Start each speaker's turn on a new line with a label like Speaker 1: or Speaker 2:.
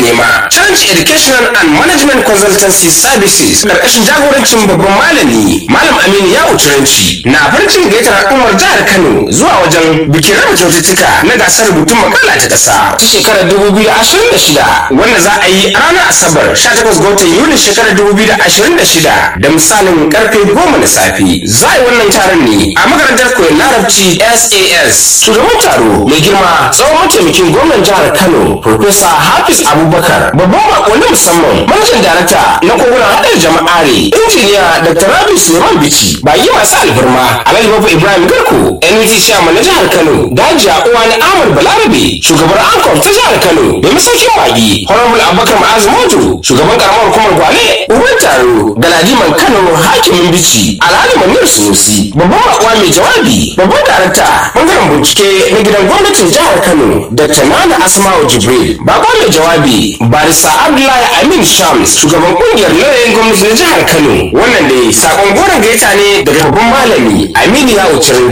Speaker 1: nema challenge educational and management consultancy services karkashin jagorancin babban malami malam aminu ya uturanci na farin cikin gaitar al'ummar jihar kano zuwa wajen bikin raba kyaututtuka na gasar rubutun makala ta kasa ta shekarar 2026 wanda za a yi a ranar asabar 18 ga watan yulin shekarar 2026 da misalin karfe 10 na safe za a yi wannan taron ne a makarantar koyon larabci sas shugaban taro mai girma tsawon mataimakin gwamnan jihar kano Profesa hafiz abubakar babban bako na musamman manajan darakta na kogunan haɗar jama'are injiniya dr rabi suleiman bici bayi masu alfarma alhaji babu ibrahim garko nut chairman na jihar kano dajiya uwa na ahmad balarabe shugabar ankon ta jihar kano da masaukin baki honorable abubakar ma'az mojo shugaban karamar hukumar gwale uban taro galadiman kano hakimin bici alhaji manir sunusi babban bakuwa mai jawabi babban darakta bangaren bincike na gidan gwamnatin jihar kano dr nana asma'u jibril baba mai jawabi barista abdullahi amin shams shugaban kungiyar lauyoyin gwamnati na jihar kano wannan dai sakon goron gaita ne daga babban malami aminu ya